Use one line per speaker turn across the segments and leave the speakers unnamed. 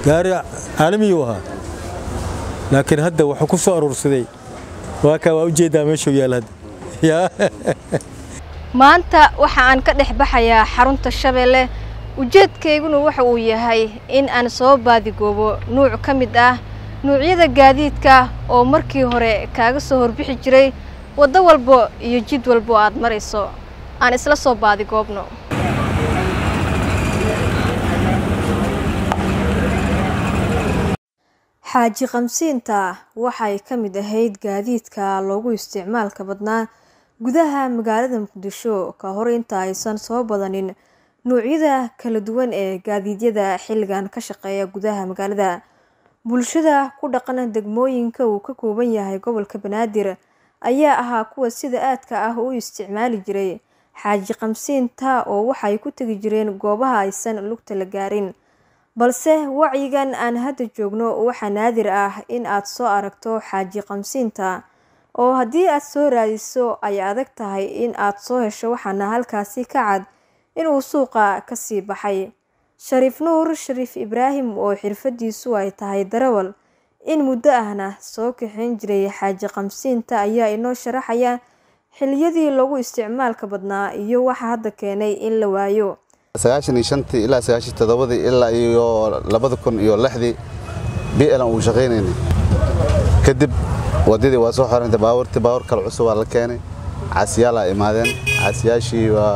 gaari caalamiyuu ahaa laakiin hadda wuxuu ku soo aruursaday waa kaa waa ujeeddaa meeshuu yaal hadda yaa
maanta waxa aan ka dhex baxayaa xarunta shabeelle ujeedkayguna waxa uu yahay in aan soo baadigoobo nuuc ka mid ah nuucyada gaadiidka oo markii hore kaaga soo horbixi jiray waddo walbo iyo jid walbo aad marayso aan isla soo baadigoobno xaaji qamsiinta waxay ka mid ahayd gaadiidka loogu isticmaalka badnaa gudaha magaalada muqdisho ka hor inta aysan soo badanin nuucyada kala duwan ee gaadiidyada xilligan ka shaqeeya gudaha magaalada bulshada ku dhaqan degmooyinka uu ka kooban yahay gobolka banaadir ayaa ahaa kuwa sida aadka ah u isticmaali jiray xaaji qamsiinta oo waxay ku tegi jireen goobaha aysan lugta la gaarin balse wacyigan aan hadda joogno waxaa naadir ah in aad soo aragto xaaji qamsiinta oo haddii aad soo raadiso ay adag tahay in aad soo hesho waxaana halkaasi ka cad inuu suuqa kasii baxay shariif nuur shariif ibraahim oo xirfadiisu ay tahay darawal in muddo ahna soo kaxeyn jiray xaaji qamsiinta ayaa inoo sharaxaya xiliyadii lagu isticmaalka badnaa iyo waxa hadda keenay in la waayo
sagaashan iyo shantii ilaa sagaashan toddobadii ilaa iyo labada kun iyo lixdii bilan uu shaqaynaynay kadib waddadii waa soo xorantay baabuurtii baabuur kale cusub waa la keenay caasiyaalaa imaadeen caasiyaashii waa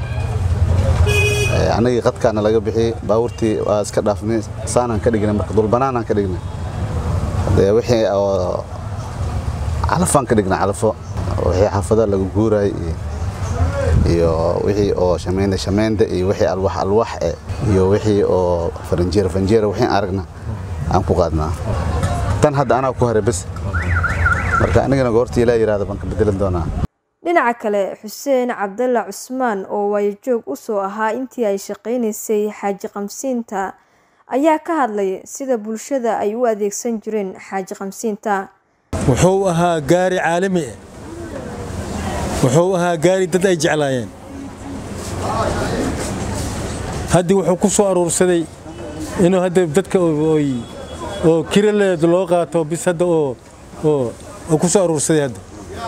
anagii qadkaana laga bixiyey baabuurtii waa iska dhaafnay saanaan ka dhignay marka dulbanaanaan ka dhignay dee wixii oo calafaan ka dhignay calafo wixii xaafadaha laga guurayay iyo wixii oo shameynda shameynda iyo wixii alwax alwax eh iyo wixii oo faranjeer faranjeer wixii aragna aan ku qaadnaa tan hadda anaa ku haray bas marka anigana goortii ilaa yiraahdo baan ka bedelan doonaa
dhinaca kale xuseen cabdalla cusmaan oo waayajoog u soo ahaa intii ay shaqaynaysay xaaji qamsiinta ayaa ka hadlay sida bulshada ay u adeegsan jireen xaaji qamsiinta
wuxuu ahaa gaari caalami ah wuxuu ahaa gaari dad ay jeclaayeen haddii wuxuu ku soo aruursaday inuu hadda dadka oo kiraleed loo qaato bis hadda oo oo ku soo aruursaday hadda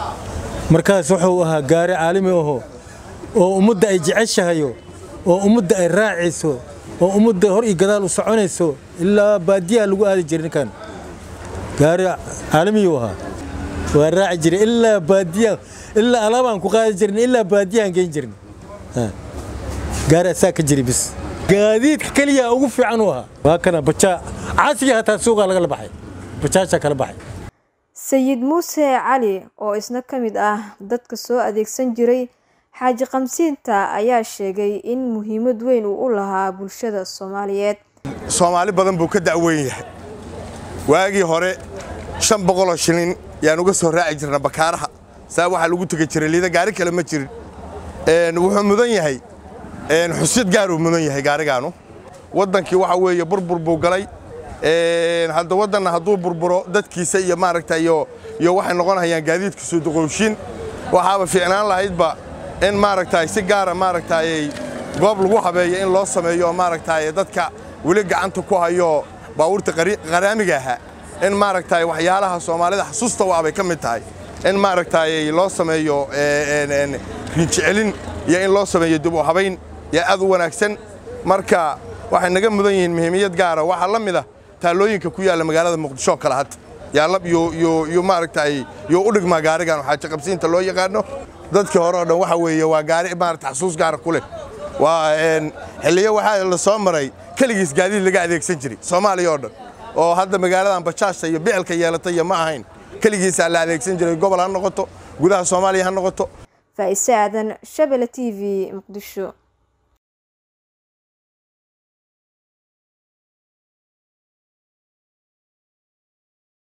markaas wuxuu ahaa gaari caalami aho oo ummadda ay jeceshahayo oo ummadda ay raacayso oo ummadda hor iyo gadaal u soconayso ilaa baadiyaha lagu aadi jiray ninkan gaari caalamiyuu ahaa waa raaci jiray ilaa baadiyaha ilaa alaabaan ku qaadi jirnay ilaa baadiyahan geyn jirnay gaari asaa ka jiri bis gaadiidka keliya ugu fiican u ahaa waa kana bajaa caasiga hataa suuqaa lagala baxay bajaashaa kala baxay
sayid muuse cali oo isna ka mid ah dadka soo adeegsan jiray xaaji qamsiinta ayaa sheegay in muhiimad weyn uu u lahaa bulshada soomaaliyeed
soomaali badan buu ka da'weyn yahay waagii hore shan boqoloo shilin yaan uga soo raaci jirna bakaaraha saa waxaa lagu tegi jiray liida gaari kale ma jirin wuxuu mudan yahay xusid gaaruu mudan yahay gaarigaanu waddankii waxa weeye burbur buu galay hadda waddanna hadduu burburo dadkiisa iyo maaragta iyo iyo waxay noqonayaan gaadiidkiisu duqowshin waxaaba fiicnaan lahaydba in maaragtay si gaara maaragtay goob lagu habeeyo in loo sameeyo maaragtay dadka weli gacanta ku hayo baabuurta qaraamiga ahaa in maaragtay waxyaalaha soomaalida xasuusta waa bay ka mid tahay in maaragtay loo sameeyo rinjicelin iyo in loo sameeyo dib u habayn yaa aad u wanaagsan marka waxay naga mudan yihiin muhiimiyad gaara waxaa la mid ah taalooyinka ku yaalla magaalada muqdisho kale hadda yaallab yo maaragtay yo u dhigmaa gaarigan xaaji qabsiinta loo yaqaano dadkii hore oo dhan waxa weeye waa gaari maarata xasuus gaara ku leh waa xilliyo waxaa la soo maray keligiis gaadiid laga adeegsan jiray soomaaliya oo dhan oo hadda magaaladan bajaajta iyo bicilka yeelatay iyo ma ahayn keligiisaa la adeegsan jiray gobol ha noqoto gudaha soomaaliya ha noqoto
faa'ise aadan shabele t v muqdisho